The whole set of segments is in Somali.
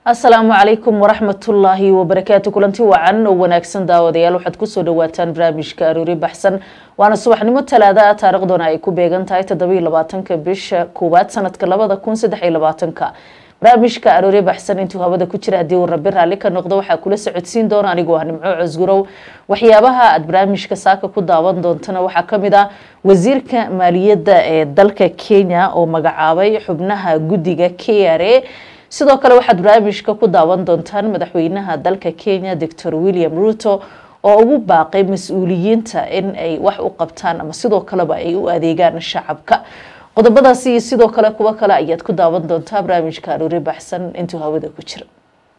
asalaamu calaykum waraxmatullaahi wabarakaatu kulanti wacan oo wanaagsan daawadayaal waxaad kusoo dhawaataan barnaamijka aroori baxsan waana subaxnimo talaada ah taariikhduna ay ku beegan tahay toddobiiy labaatanka bisha koowaad sanadka labada kun saddex iyo labaatanka barnaamijka aroori baxsan intuu hawada ku jira haddii uu rabi raalli ka noqdo waxaa kula socodsiin doona anigoo ah nimco cosgurow waxyaabaha aad barnaamijka saaka ku daawan doontana waxaa kamid ah wasiirka maaliyadda ee dalka kenya oo magacaabay xubnaha guddiga k r a sidoo kale waxaad barnaamijka ku daawan doontaan madaxweynaha dalka kenya doctor william ruto oo ugu baaqay mas-uuliyiinta in ay wax u qabtaan ama sidoo kaleba ay u adeegaan shacabka qodobadaasi iyo sidoo kale kuwo kale ayaad ku daawan doontaa barnaamijka aroori baxsan intuu hawada ku jira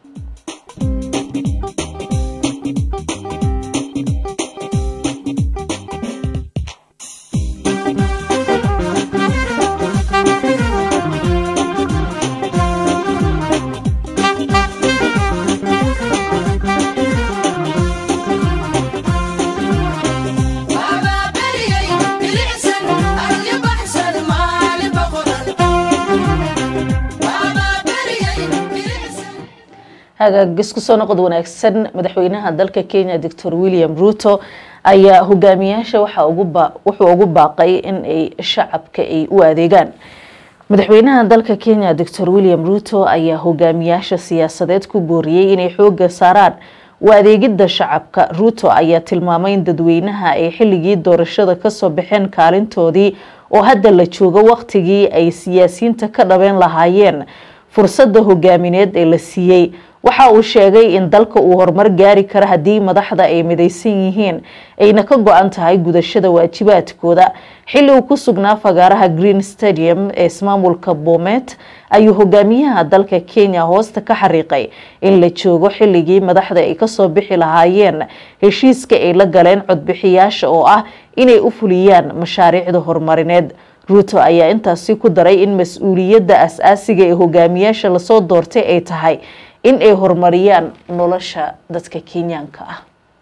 hagaagis kusoo noqod wanaagsan madaxweynaha dalka kenya doctor william ruto ayaa hogaamiyaasha wuxuu ugu baaqay in ay shacabka ay u adeegaan madaxweynaha dalka kenya doctor william ruto ayaa hogaamiyaasha siyaasadeed ku booriyey inay xooga saaraan u adeegidda shacabka ruto ayaa tilmaamay in dadweynaha ay xilligii doorashada kasoo baxeen kaalintoodii oo hadda la joogo waqtigii ay siyaasiyiinta ka dhabeen lahaayeen fursadda hogaamineed ee la siiyey waxa uu sheegay in dalka uu horumar gaari karo haddii madaxda ay midaysan yihiin ayna ka go-an tahay gudashada waajibaadkooda xilli uu ku sugnaa fagaaraha green stadium ee ismaamulka bomet ayuu hogaamiyaha dalka kenya hoosta ka xariiqay in la joogo xilligii madaxda ay kasoo bixi lahaayeen heshiiska ay la galeen codbixiyaasha oo ah inay u fuliyaan mashaariicda horumarineed ruuto ayaa intaasi ku daray in mas-uuliyadda as-aasiga ee hogaamiyaasha lasoo doortay ay tahay in ay horumariyaan nolosha dadka kenyaanka ah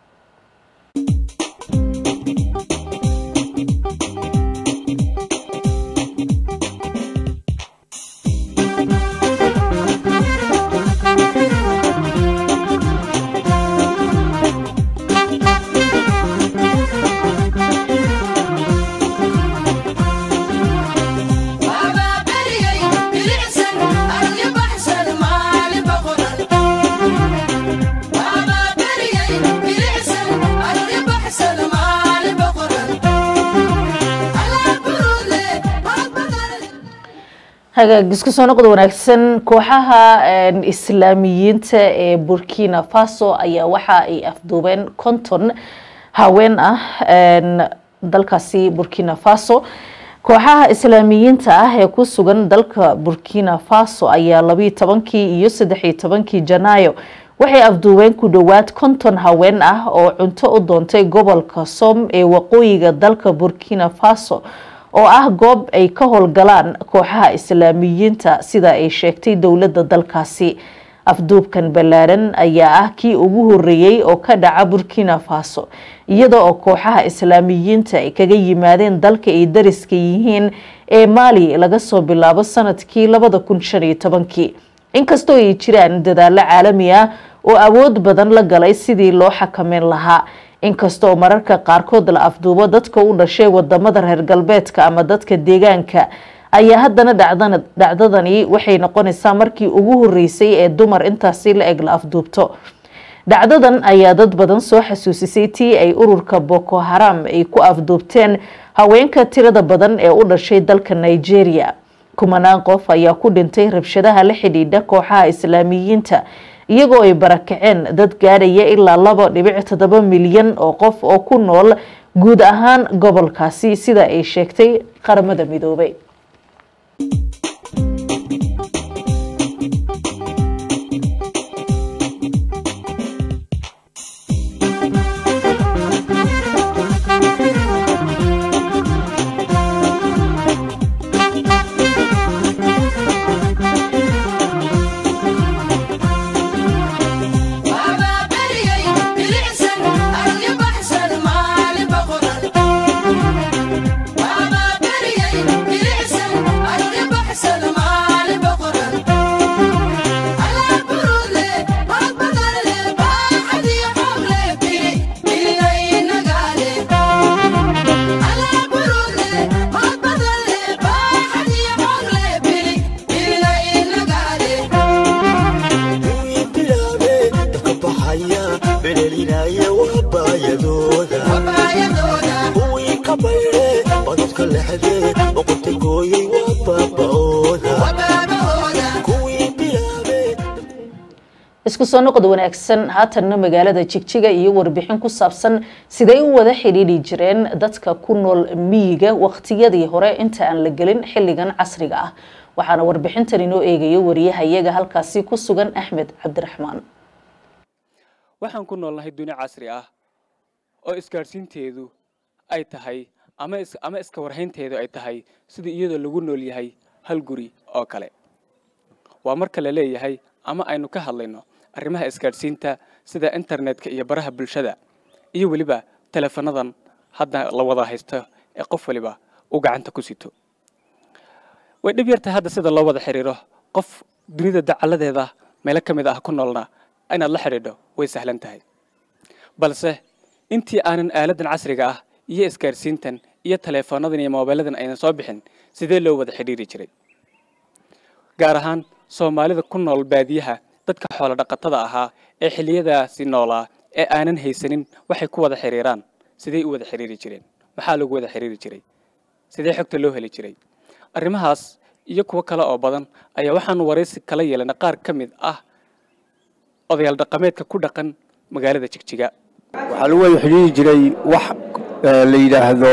hagaagis kusoo noqod wanaagsan kooxaha islaamiyiinta ee burkina faso ayaa waxa ay afduubeen konton haween ah dalkaasi burkina faso kooxaha islaamiyiinta ah ee ku sugan dalka burkina faso ayaa labiiyo tobankii iyo saddexiyo tobankii janaayo waxay afduubeen ku dhowaad konton haween ah oo cunto u doontay gobolka som ee waqooyiga dalka burkina faso oo ah goob ay ka howlgalaan kooxaha islaamiyiinta sida ay sheegtay dowladda dalkaasi afduubkan ballaaran ayaa ah kii ugu horeeyey oo ka dhaca burkina faso iyada oo kooxaha islaamiyiinta ay kaga yimaadeen dalka ay dariska yihiin ee maali laga soo bilaabo sanadkii labada kun shan iyo tobankii inkastoo ay jiraan dadaalo caalami ah oo awood badan la galay sidii loo xakameyn lahaa inkasta oo mararka qaarkood la afduubo dadka u dhashay wadamada reer galbeedka ama dadka deegaanka ayaa haddana dhacdadani waxay noqonaysaa markii ugu horeysay ee dumar intaasi la eg la afduubto dhacdadan ayaa dad badan soo xasuusisay tii ay ururka boko haram ay ku afduubteen haweenka tirada badan ee u dhashay dalka nigeria kumanaan qof ayaa ku dhintay rabshadaha la xidhiidha kooxaha islaamiyiinta iyagoo ay barakaceen dad gaadhaya ilaa laba dhibic toddoba milyan oo qof oo ku nool guud ahaan gobolkaasi sida ay sheegtay qaramada midoobay Baba, weeye waa baayadooda kuwii ka bayre badadka lexdee boqorta gooyey waa baaba'ooda kuwii bilaabe isku soo noqod wanaagsan haatanna magaalada jigjiga iyo warbixin ku saabsan siday u wada xidhiidhi jireen dadka ku nool miyiga waqtiyadii hore inta aan la gelin xilligan casriga ah waxaana warbixintan inoo eegayo wariyahayaga halkaasi ku sugan axmed cabdiraxmaan waxaan ku noolnahay duni casri ah oo isgaadhsiinteedu ay tahay ama is ama iska warhaynteedu ay tahay sidii iyadoo lagu nool yahay hal guri oo kale waa marka la leeyahay ama aynu ka hadlayno arrimaha isgaadhsiinta sida internetka iyo baraha bulshada iyo weliba teleefanadan hadda la wada haysto ee qof waliba uu gacanta ku sito way dhib yartahay hadda sida loo wada xidhiiro qof dunida dacaladeeda meelo ka mid ah ku noolna inaad la xidhiidho way sahlan tahay balse intii aanan aaladan casriga ah iyo isgaadhsiintan iyo taleefoonadan iyo moobeelladan aynan soo bixin sidee loo wada xidhiiri jiray gaar ahaan soomaalida ku nool baadiyaha dadka xoolo dhaqatada ahaa ee xilliyadaasi noolaa ee aanan haysanin waxay ku wada xidhiiraan sidee u wada xidhiiri jireen maxaa lagu wada xidhiiri jiray sidee xogta loo heli jiray arrimahaas iyo kuwo kale oo badan ayaa waxaanu waraysi kala yeelana qaar ka mid ah odayaal dhaqameedka ku dhaqan magaalada jigjiga waxaa lagu wada xidhiiri jiray wax eh, la yidhaahdo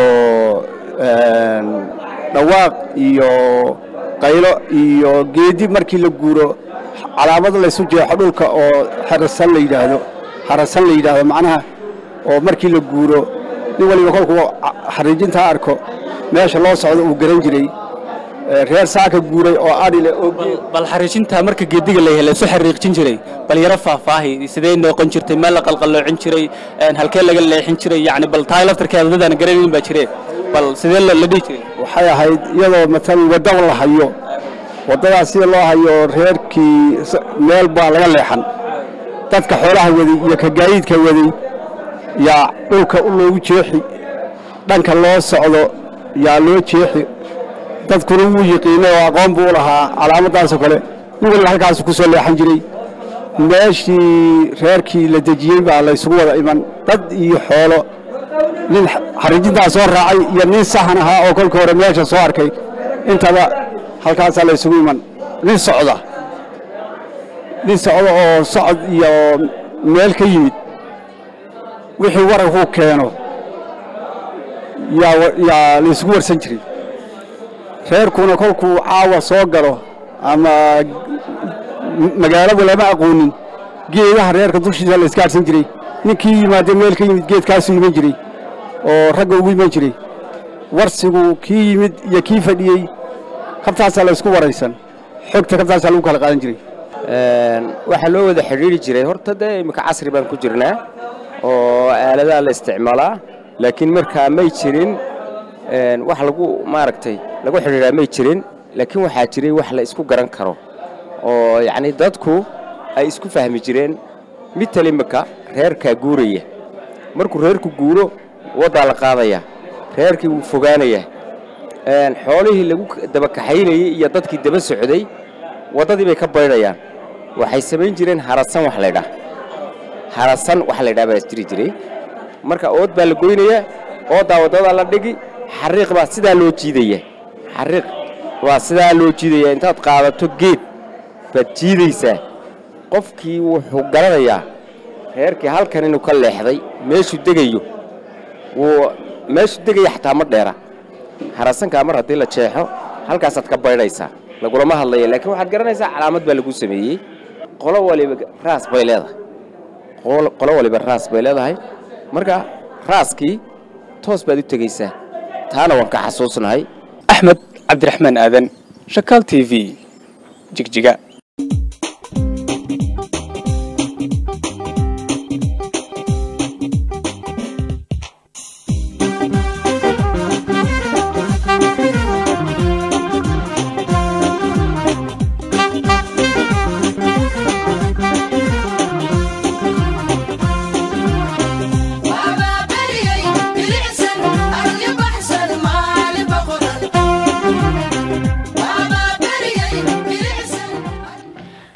een, dhawaaq iyo qaylo iyo geedi markii la guuro calaamad laysu jeexo dhulka oo xarasan la yidhaahdo xarasan la yidhaahdo macnaha oo markii la guuro nin waliba kolkuu ca- xariijintaa arko meesha loo socdo uu garan jiray Eh, reer saaka guuray oo adhi leh oo geed bal xariijinta marka geediga la helay su xariiqjin jiray bal yaro faahfaahi sidee noqon jirtay meel la qalqaloocin jiray een, halkee laga leexin jiray yacni bal tahay laftarkeeda dadaan garanayn baa jiree bal sidee la la dhihi jiray waxay ahayd iyadoo matalan waddo la hayo waddadaas sida loo hayo reerkii s- meel baa laga leexan dadka xoolaha waday iyo ka gaadiidka waday yaa dhulka u loogu jeexi dhanka loo socdo yaa loo jeexi dadkuna wuu yiqiinay oo aqoon buu u lahaa calaamadaasoo kale nin waliba halkaasu ku soo leexan jiray meeshii reerkii la dejiyey baa laysugu wada iman dad iyo xoolo nin xariijintaa soo raacay iyo nin sahan ahaa oo kolka hore meesha soo arkay intaba halkaasaa la isugu iman nin socda nin socda oo socod iyo meel ka yimid wixii wararkuu keeno yaa wa- yaa la isugu warsan jiray reerkuna kolkuu caawa soo galo ama m- magaalada lama aqoonin geedaha reerka dushiisa la isgaadhsan jiray ninkii yimaadee meel ka yimid geedkaasuu iman jiray oo ragga ugu iman jiray warsigu kii yimid iyo kii fadhiyey kabtaasaa la isku waraysan xogta kabtaasaa lagu kala qaadan jiray Een, waxaa loo wada xidhiiri jiray horta dee iminka casri baan ku jirnaa oo aaladaha la isticmaalaa laakiin markaa may jirin een, wax lagu maaragtay lagu xidhiidhaa may jirin laakiin waxaa jiray wax la isku garan karo oo yacni dadku ay isku fahmi jireen mital iminka reerkaa guuraya markuu reerku guuro waddaa la qaadaya reerkii wuu fogaanaya Een, xoolihii lagu dabakaxaynayey iyo dadkii daba socday waddadii bay ka baydhayaan waxay samayn jireen harasan wax laydhaa harasan wax laydhaa baa jiri jiray marka ood baa la goynayaa ooddaa waddadaa la dhigi xariiq baa sidaa loo jiidaya xariiq waa sidaa loo jiidaya intaad qaadato geed baad jiidaysaa qofkii wuxuu garanayaa reerkii halkan inuu ka leexday meeshuu degayo wuu meeshuu degaya xataa ma dheera harasankaa mar haddii la jeexo halkaasaad ka baydhaysaa lagulama hadlaya laakiin waxaad garanaysaa calaamad baa lagu sameeyey qolo waliba raas bay leedahay qolo qolo waliba raas bay leedahay marka raaskii toos baad u tegaysaa taana waan ka xasuusnahay axmed cabdiraxmaan aadan shakaal t v jigjiga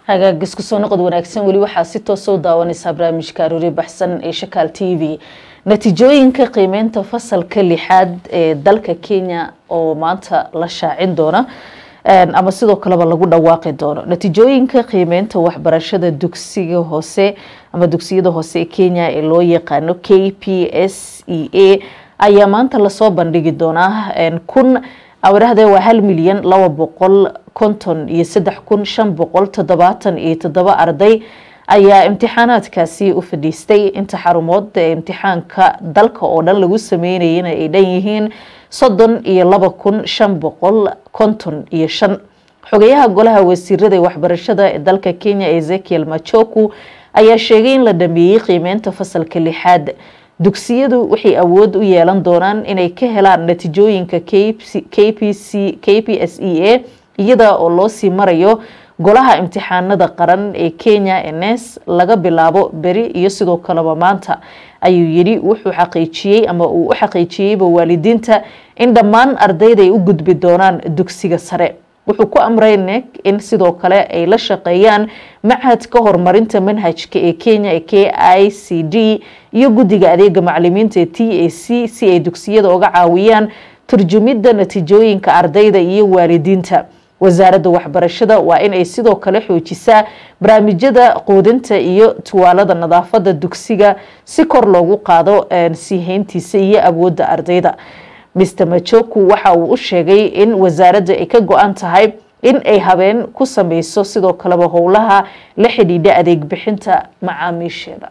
hagaag isku soo noqod wanaagsan weli waxaa si toos u daawanaysaa barnaamijka aroori baxsan ee shakaal t v natiijooyinka qiimeynta fasalka lixaad ee dalka kenya oo maanta la shaacin doona ama sidoo kaleba lagu dhawaaqi doono natiijooyinka qiimeynta waxbarashada dugsiga hoose ama dugsiyada hoose ee kenya ee loo yaqaano k p s e a ayaa maanta lasoo bandhigi doonaa kun awirahde waa hal milyan laba boqol konton iyo saddex kun shan boqol toddobaatan iyo toddoba arday ayaa imtixaanaadkaasi u fadhiistay inta xarumood ee imtixaanka dalka oo dhan lagu sameynayana ay dhan yihiin soddon iyo laba kun shan boqol konton iyo shan xogayaha golaha wasiirada ee waxbarashada ee dalka kenya ezekiel machoku ayaa sheegay in la dhameeyey qiimeynta fasalka lixaad dugsiyadu waxay awood u yeelan doonaan inay ka helaan natiijooyinka k p s e a iyada oo loo sii marayo golaha imtixaanada qaran ee kenya ns laga bilaabo beri iyo sidoo kaleba maanta ayuu yidhi wuxuu xaqiijiyey ama uu u xaqiijiyeyba waalidiinta in dhammaan ardayda ay u gudbi doonaan dugsiga sare wuxuu ku amray nek in sidoo kale ay la shaqeeyaan machadka horumarinta manhajka ee kenya ee k i c d iyo guddiga adeega macalimiinta ee t a c si ay dugsiyada uga caawiyaan turjumidda natiijooyinka ardayda iyo waalidiinta wasaaradda waxbarashada waa in ay sidoo kale xoojisaa barnaamijyada quudinta iyo tuwaalada nadaafada dugsiga si kor loogu qaado sii hayntiisa iyo awoodda ardayda mr majoku waxa uu u sheegay in wasaaradda ay ka go-an tahay in ay habeen ku sameyso sidoo kaleba howlaha la xidhiidha adeeg bixinta macaamiisheeda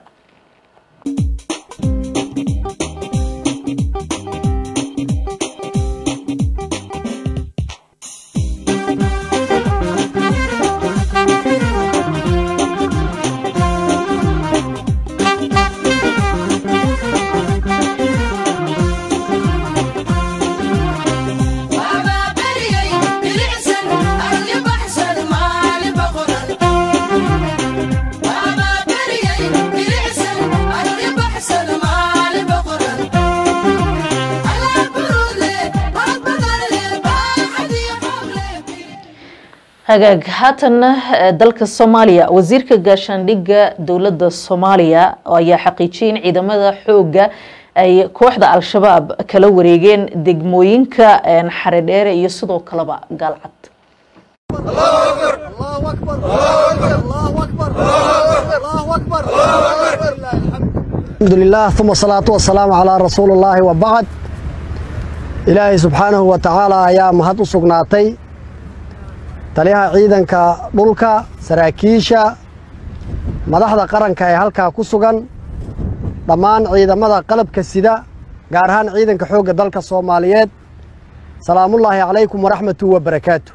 hagaag haatanna dalka soomaaliya wasiirka gaashaandhigga dowladda soomaaliya ayaa xaqiijiyay in ciidamada xooga ay kooxda al-shabaab kala wareegeen degmooyinka xaredheere iyo sidoo kaleba gaalcad alxamdulilah uma salaatu wasalaamu calaa rasuuli illaahi wa bacd ilaahay subxaanahu wa tacaala ayaa mahad u sugnaatay taliyaha ciidanka dhulka saraakiisha madaxda qaranka ee halkaa ku sugan dhammaan ciidamada qalabka sida gaar ahaan ciidanka xoogga dalka soomaaliyeed salaamullaahi calaykum waraxmatu wa barakaatu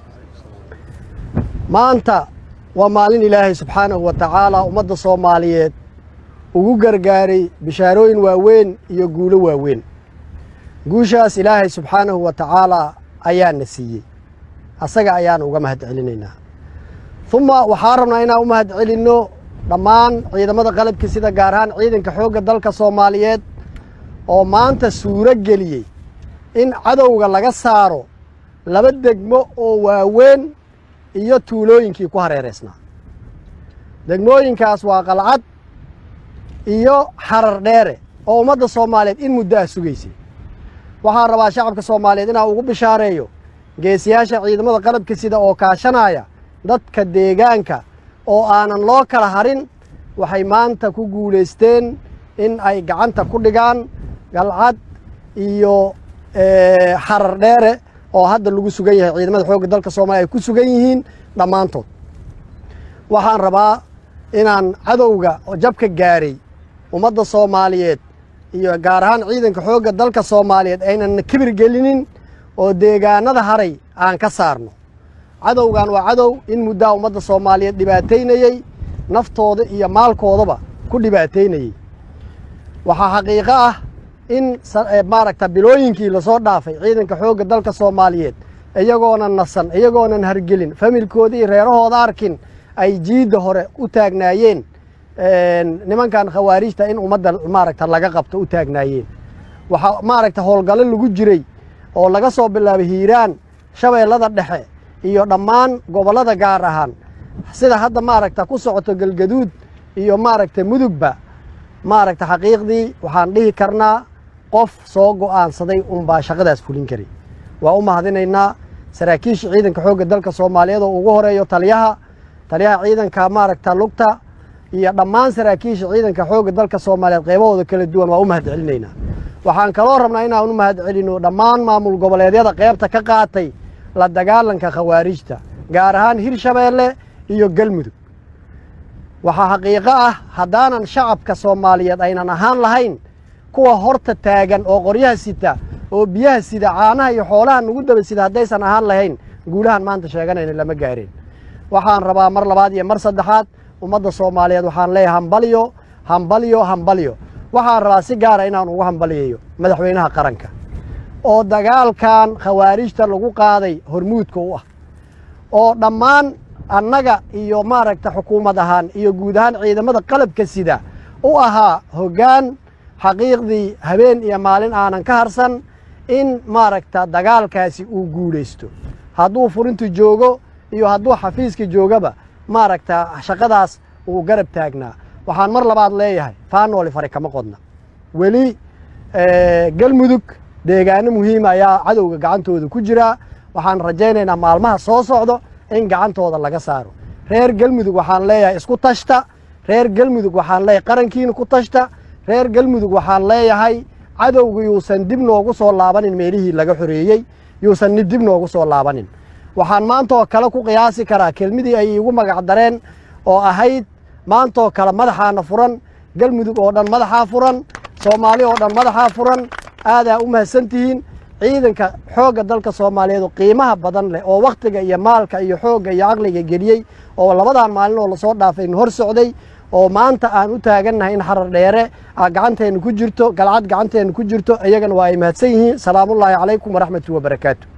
maanta waa maalin ilaahay subxaanahu wa tacaala ummadda soomaaliyeed ugu gargaaray bishaarooyin waaweyn iyo guulo waaweyn guushaas ilaahay subxaanahu wa tacaalaa ayaana siiyey asaga ayaan uga mahad celinaynaa uma waxaan rabnaa inaan u mahad celinno dhammaan ciidamada qalabka sida gaar ahaan ciidanka xoogga dalka soomaaliyeed oo maanta suuro geliyey in cadowga laga saaro laba degmo oo waaweyn iyo tuulooyinkii ku hareeraysnaa degmooyinkaas waa qalcad iyo xarar dheere oo ummadda soomaaliyeed in muddo ah sugaysay waxaan rabaa shacabka soomaaliyeed inaan ugu bishaareeyo geesiyaasha ciidamada qalabka sida oo kaashanaya dadka deegaanka oo aanan loo kala harin waxay maanta ku guulaysteen in ay gacanta ku dhigaan galcad iyo xarar dheere oo hadda lagu sugan yahay ciidamada xoogga dalka soomaliya ay ku sugan yihiin dhammaantood waxaan rabaa inaan cadowga jabka gaaray ummadda soomaaliyeed iyo gaar ahaan ciidanka xoogga dalka soomaaliyeed aynan kibir gelinin oo deegaanada haray aan ka saarno cadowgan waa cadow in muddaa ummadda soomaaliyeed dhibaataynayey naftooda iyo maalkoodaba ku dhibaataynayey waxaa xaqiiqo ah in maaragta bilooyinkii lasoo dhaafay ciidanka xoogga dalka soomaaliyeed iyagoonan nasan iyagoonan hargelin familkooda iyo reerahooda arkin ay jiidda hore u taagnaayeen nimankan khawaarijta in ummadda maaragta laga qabto u taagnaayeen waxaa maaragta howlgallo lagu jiray oo laga soo bilaabay hiiraan shabeellada dhexe iyo dhammaan gobollada gaar ahaan sida hadda maaragta ku socoto galgaduud iyo maaragta mudugba maaragta xaqiiqdii waxaan dhihi karnaa qof soo go'aansaday unbaa shaqadaas fulin kari waa u mahadinaynaa saraakiisha ciidanka xoogga dalka soomaaliyeed oo ugu horeeyo taliyaha taliyaha ciidanka maaragta lugta iyo dhammaan saraakiisha ciidanka xoogga dalka soomaaliyeed qaybahooda kala duwan waa u mahad celinaynaa waxaan kaloo rabnaa inaan u mahad celino dhammaan maamul goboleedyada qaybta ka qaatay la dagaalanka khawaarijta gaar ahaan hirshabeelle iyo galmudug waxaa xaqiiqo ah haddaanan shacabka soomaaliyeed aynan ahaan lahayn kuwa horta taagan oo qoryaha sita oo biyaha sida caanaha iyo xoolaha nagu daba sida haddaysan ahaan lahayn guulahan maanta sheeganayna lama gaareen waxaan rabaa mar labaad iyo mar saddexaad ummadda soomaaliyeed waxaan leeyahay hambalyo hambalyo hambalyo waxaan rabaa si gaara inaan ugu hambaliyayo madaxweynaha qaranka oo dagaalkan khawaarijta lagu qaaday hormuudka u ah oo dhammaan annaga iyo maaragta xukuumad ahaan iyo guud ahaan ciidamada qalabka sida u ahaa hoggaan xaqiiqdii habeen iyo maalin aanan ka harsan in maaragta dagaalkaasi uu guulaysto hadduu furintu joogo iyo hadduu xafiiska joogaba maaragta shaqadaas uu garab taagnaa waxaan mar labaad leeyahay faanooli fari kama qodna weli galmudug deegaano muhiima ayaa cadowga gacantooda ku jiraa waxaan rajaynaynaa maalmaha soo socdo in gacantooda laga saaro reer galmudug waxaan leeyahay isku tashta reer galmudug waxaan leeyahay qarankiina ku tashta reer galmudug waxaan leeyahay cadowga yuusan dib noogu soo laabanin meelihii laga xoreeyey yuusan dib noogu soo laabanin waxaan maantaoo kale ku qiyaasi karaa kelmadii ay iigu magac dareen oo ahayd maantaoo kale madaxaana furan galmudug oo dhan madaxaa furan soomaali oo dhan madaxaa furan aadaa u mahadsantihiin ciidanka xoogga dalka soomaaliyeed oo qiimaha badan leh oo wakhtiga iyo maalka iyo xoogga iyo caqliga geliyey oo labadan maalin oo lasoo dhaafay hor socday oo maanta aan u taagannahay in xarar dheere gacanteenna ku jirto galcad gacanteenna ku jirto iyagana waa ay mahadsan yihiin salaamullaahi calaykum waraxmatu wabarakaatu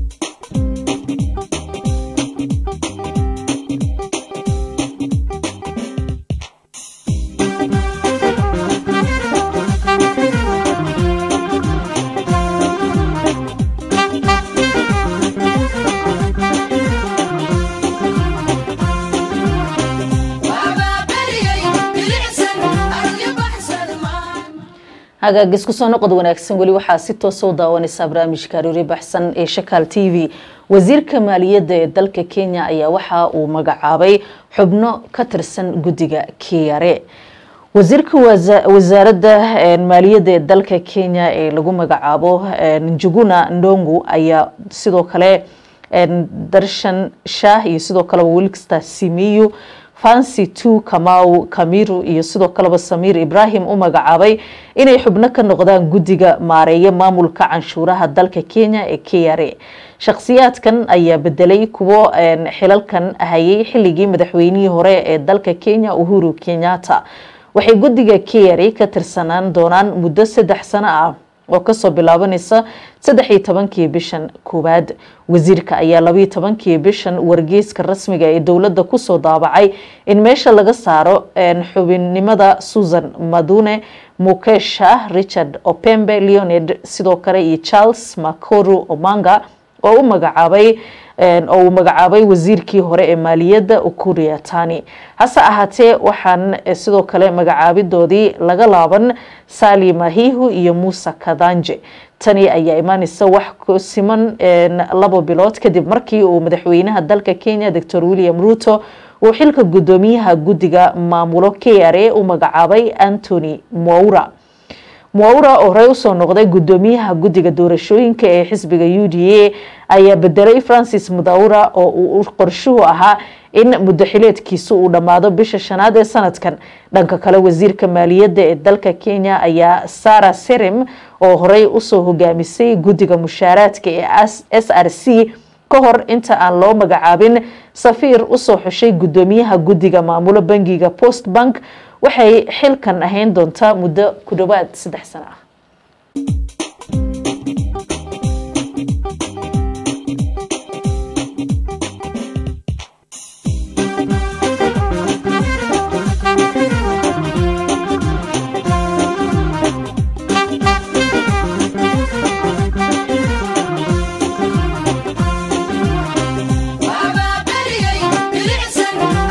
hagaagis kusoo noqod wanaagsan weli waxaa si toosa u daawanaysaa barnaamijka aroori baxsan ee shakaal t v wasiirka maaliyadda ee dalka kenya ayaa waxa uu magacaabay xubno ka tirsan guddiga kiyare wasiirka wasaaradda maaliyadda ee dalka kenya ee lagu magacaabo njuguna ndongu ayaa sidoo kale darshan shah iyo sidoo kaleba wilksta simiyu fancy two kamau kamiru iyo sidoo kaleba samiir ibrahim u magacaabay inay xubno ka noqdaan guddiga maareeya maamulka canshuuraha dalka kenya ee k r a shakhsiyaadkan ayaa bedelay kuwo xilalkan hayay xilligii madaxweynihii hore ee dalka kenya uhuru kenyatta waxay guddiga k r a ka tirsanaan doonaan muddo saddex sano ah oo kasoo bilaabanaysa saddex iyo tobankii bishan koowaad wasiirka ayaa labayo tobankii bishan wargeyska rasmiga ee dowladda kusoo daabacay in meesha laga saaro xubinnimada susan madune mukesha richard opembe leoned sidoo kale iyo charles makoru omanga oo u magacaabay oo uu magacaabay wasiirkii hore ee maaliyadda ukuria tani hase ahaatee waxaan sidoo kale magacaabidoodii laga laaban sali mahihu iyo muuse kadanje tani ayaa imaaneysa wax ku siman labo bilood kadib markii uu madaxweynaha dalka kenya doctor william ruto uu xilka guddoomiyaha guddiga maamulo k r a u magacaabay antony moura muaura oo horey usoo noqday guddoomiyaha guddiga doorashooyinka ee xisbiga u d a ayaa bedelay francis mudaura oo uu qorshuhu ahaa in muddaxileedkiisu uu dhammaado bisha shanaad ee sanadkan dhanka kale wasiirka maaliyadda ee dalka kenya ayaa sara serem oo horey usoo hogaamisay guddiga mushaaraadka ee s r c ka hor inta aan loo magacaabin safiir usoo xushay guddoomiyaha guddiga maamulo bangiga post bank waxay xilkan ahayn doontaa muddo ku dhowaad saddex sano ah Baba, Betty, Billy,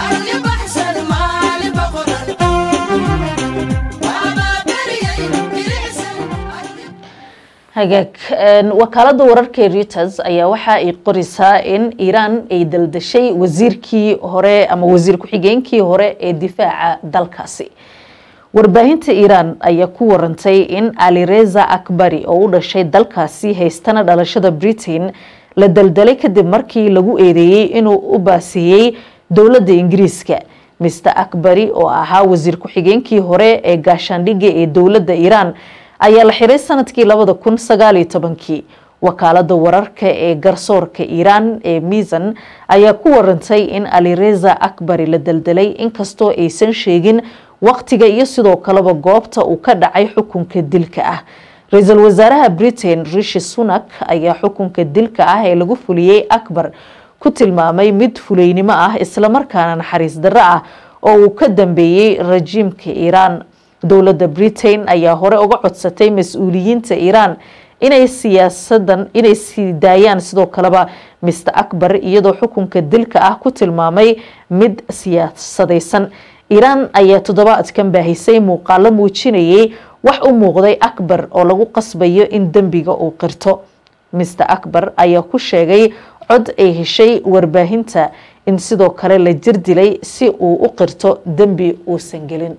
hagaag wakaalada wararka ee reuters ayaa waxa ay qoraysaa in iiraan ay daldashay wasiirkii hore ama wasiir ku-xigeenkii hore ee difaaca dalkaasi warbaahinta iiraan ayaa ku warantay in alireza akbari oo u dhashay dalkaasi haystana dhalashada britain la daldalay kadib markii lagu eedeeyey inuu u baasiyey dowladda ingiriiska mister akbari oo ahaa wasiir ku-xigeenkii hore ee gaashaandhigga ee dowladda iiraan ayaa la xiray sanadkii labada kun sagaaliyo tobankii wakaalada wararka ee garsoorka iiraan ee misan ayaa ku warantay in alireza akbari la daldalay inkastoo aysan sheegin waqtiga iyo sidoo kaleba goobta uu ka dhacay xukunka dilka ah ra-iisul wasaaraha britain rishi sunak ayaa xukunka dilka ah ee lagu fuliyey akbar ku tilmaamay mid fuleynimo ah islamarkaana naxariis darro ah oo uu ka dambeeyey rajiimka iiraan dowladda britain ayaa hore uga codsatay mas-uuliyiinta iiraan inay siyaasadan inay sii daayaan sidoo kaleba mister akbar iyadoo xukunka dilka ah ku tilmaamay mid siyaasadaysan iiraan ayaa toddobaadkan baahisay muuqaalo muujinayay wax u muuqday akbar oo lagu qasbayo in dembiga uu qirto mister akbar ayaa ku sheegay cod ay heshay warbaahinta in sidoo kale la jir dilay si uu u qirto dembi uusan gelin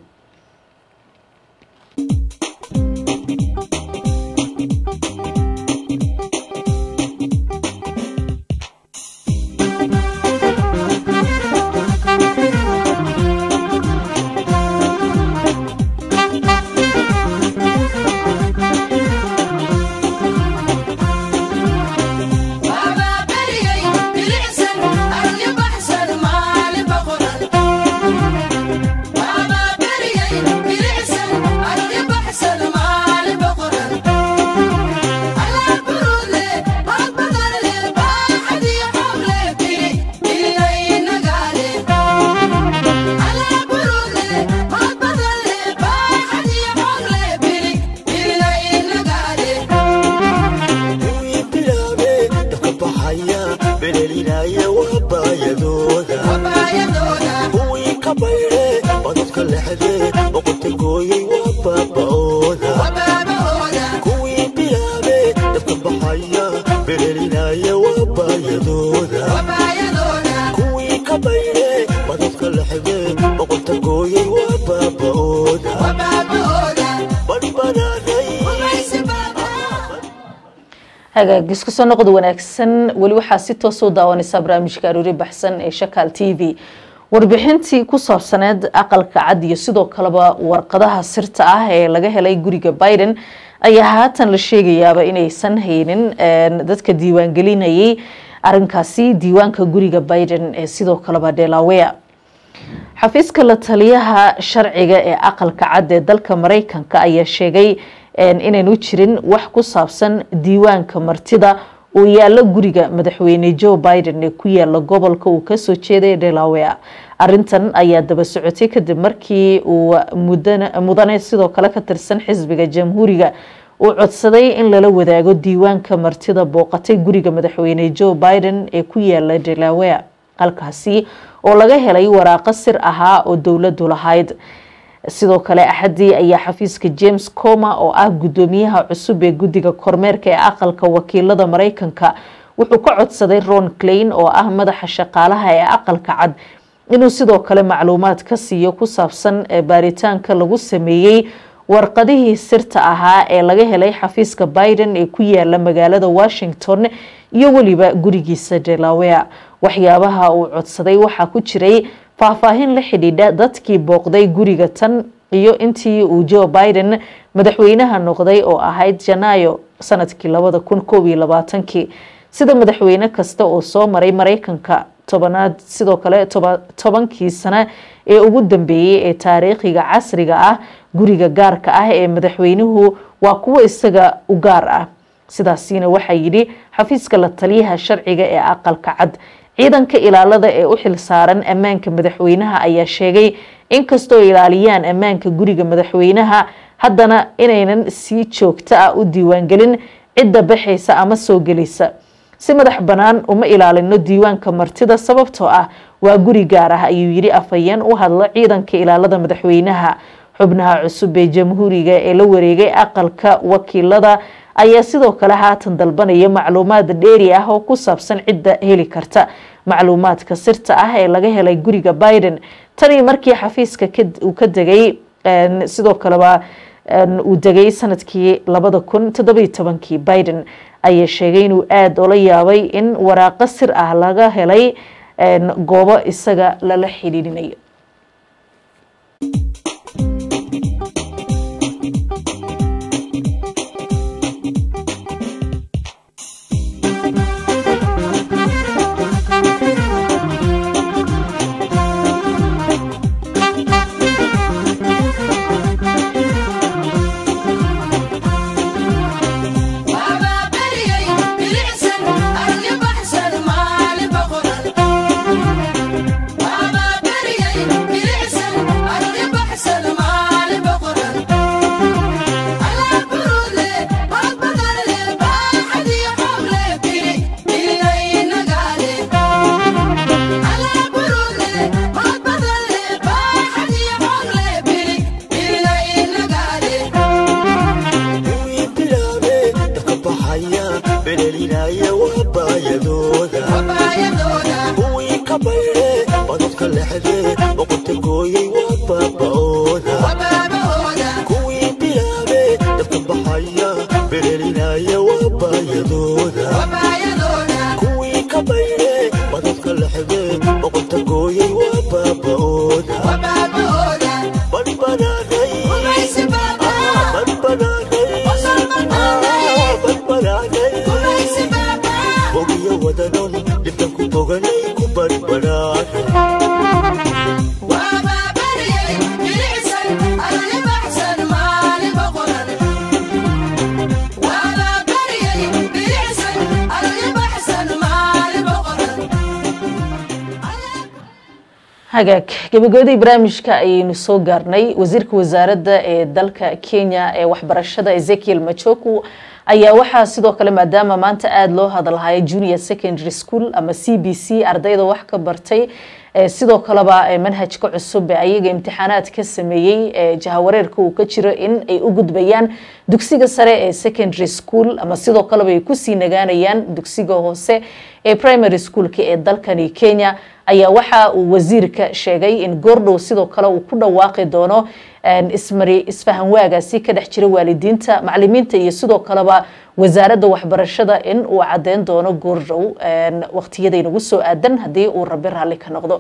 hagaagis kusoo noqod wanaagsan weli waxaa si toos u daawanaysaa barnaamijka aroori baxsan ee shakaal t v warbixintii ku saabsaneed aqalka cad iyo sidoo kaleba warqadaha sirta ah ee laga helay guriga biden ayaa haatan la sheegayaaba inaysan haynin dadka diiwaangelinayay arinkaasi diiwaanka guriga biden ee sidoo kaleba delaware xafiiska la taliyaha sharciga ee aqalka cad ee dalka mareykanka ayaa sheegay inaynu jirin wax ku saabsan diiwaanka martida uu yaalo guriga madaxweyne joe biden ee ku yaala gobolka uu kasoo jeeday delaware arintan ayaa daba socotay kadib markii uu mudane sidoo kale ka tirsan xisbiga jamhuuriga uu codsaday in lala wadaago diiwaanka martida booqatay guriga madaxweyne joe biden ee ku yaala delaware halkaasi oo laga helay waraaqo sir ahaa oo dowladu lahayd sidoo kale axadii ayaa xafiiska james coma oo ah gudoomiyaha cusub ee guddiga kormeerka ee aqalka wakiilada mareykanka wuxuu ka codsaday ron clain oo ah madaxa shaqaalaha ee aqalka cad inuu sidoo kale macluumaad ka siiyo ku saabsan baaritaanka lagu sameeyey warqadihii sirta ahaa ee laga helay xafiiska biden ee ku yaala magaalada washington iyo weliba gurigiisa delaware waxyaabaha uu codsaday waxaa ku jiray faahfaahin la xidhiidha dadkii booqday guriga tan iyo intii uu joe biden madaxweynaha noqday oo ahayd janaayo sanadkii labada kun koob iyo labaatankii sida madaxweyne kasta oo soo maray mareykanka tobanaad sidoo kale tobankii sano ee ugu dambeeyey ee taariikhiga casriga ah guriga gaarka ah ee madaxweynuhu waa kuwo isaga u gaar ah sidaasina waxaa yidhi xafiiska la taliyaha sharciga ee aqalka cad ciidanka ilaalada ee u xil saaran ammaanka madaxweynaha ayaa sheegay inkastoo ilaaliyaan ammaanka guriga madaxweynaha haddana inaynan si joogto ah u diiwaangelin cidda baxaysa ama soo gelaysa si madax bannaan uma ilaalino diiwaanka martida sababtoo ah waa guri gaar ah ayuu yidhi afhayeen u hadlo ciidanka ilaalada madaxweynaha xubnaha cusub ee jamhuuriga ee la wareegay aqalka wakiilada ayaa sidoo kale haatan dalbanaya macluumaad dheeri ah oo ku saabsan cidda heli karta macluumaadka sirta ah ee laga helay guriga biden tanii markii xafiiska uu ka degay sidoo kaleba uu degay sanadkii labada kun toddobiyo tobankii biden ayaa sheegay inuu aada ola yaabay in waraaqo sir ah laga helay goobo isaga lala xidhiidhinayo hagaag gabagabadii barnaamijka ayaynu soo gaarnay wasiirka wasaaradda ee dalka kenya ee waxbarashada ezekiel machoku ayaa waxaa sidoo kale maadaama maanta aada loo hadalhaya junior secondary school ama c b c ardayda wax ka bartay sidoo kaleba manhajka cusub ee ayaga imtixaanaad ka sameeyey jahawareerka uu ka jiro in ay u gudbayaan dugsiga sare ee secondary school ama sidoo kaleba ay kusii nagaanayaan dugsiga hoose ee primary schoolka ee dalkani kenya ayaa waxa uu wasiirka sheegay in goordhow sidoo kale uu ku dhawaaqi doono ismari isfahan waagaasi ka dhex jira waalidiinta macalimiinta iyo sidoo kaleba wasaaradda waxbarashada in uu cadeyn doono goordhow waqtiyadaynagu soo aadan haddii uu rabi raalli ka noqdo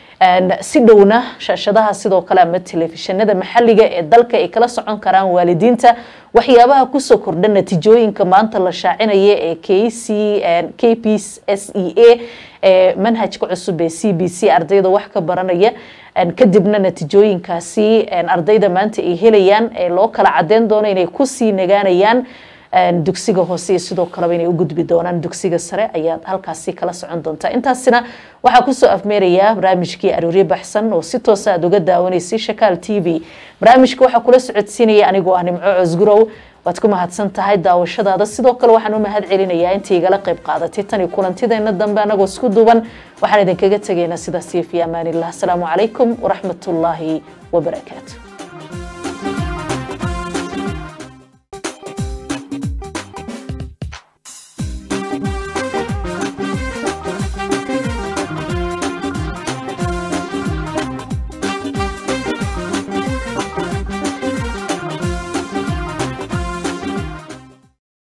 si dhowna shaashadaha sidoo kale ama telefishinada maxaliga ee dalka ay kala socon karaan waalidiinta waxyaabaha kusoo kordha natiijooyinka maanta la shaacinaya ee k c k p s e a ee manhajka cusub ee c b c ardayda wax ka baranaya kadibna natiijooyinkaasi ardayda maanta ay helayaan ee loo kala cadeyn doono inay kusii nagaanayaan dugsiga hoose iyo sidoo kaleba inay u gudbi doonaan dugsiga sare ayaad halkaasi kala socon doontaa intaasina waxaa kusoo afmeerayaa barnaamijkii arooryo baxsan oo si toosa aad uga daawanaysay shakaal t v barnaamijka waxaa kula socodsiinaya anigoo ah nimco cosgurow waad ku mahadsan tahay daawashadaada sidoo kale waxaan u mahad celinayaa inta igala qayb qaadatay tani kulantideena dambe anagoo isku duuban waxaan idinkaga tegaynaa sidaas iyo fi amaanillah asalaamu calaykum waraxmatullaahi wabarakaatu